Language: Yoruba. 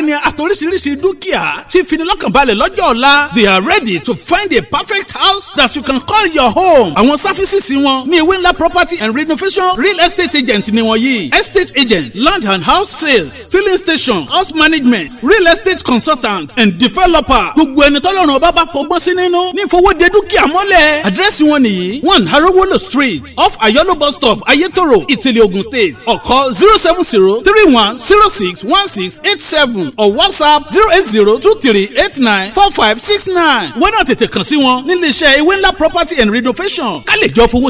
ni àtòríṣiríṣi dúkìá tí finilọ́kànbalẹ̀ lọ́jọ́ ọ̀la they are ready to find a perfect house that you can call your home. àwọn sáfísìsì wọn ní ewé ńlá property and renovation real estate agent ni wọ́n yìí estate agent land and house sales filling station house management real estate consultant and developer gbogbo ẹni tọ́lọ́run ọba bá fọgbọ́n sí nínú ní ìfowóde dúkìá mọ́lẹ̀ àdírẹ́sì wọn nìyí one harowolo street off ayolo bus stop ayetoro ìtìlẹ̀ ogun state ọ̀kọ́ zero seven zero three one zero six one six eight seven or whatsapp zero eight zero two three eight nine four five six nine wọ́n náà tètè kàn sí wọn nílé iṣẹ́ ewé ńlá property and renovation ká lè jọ fowó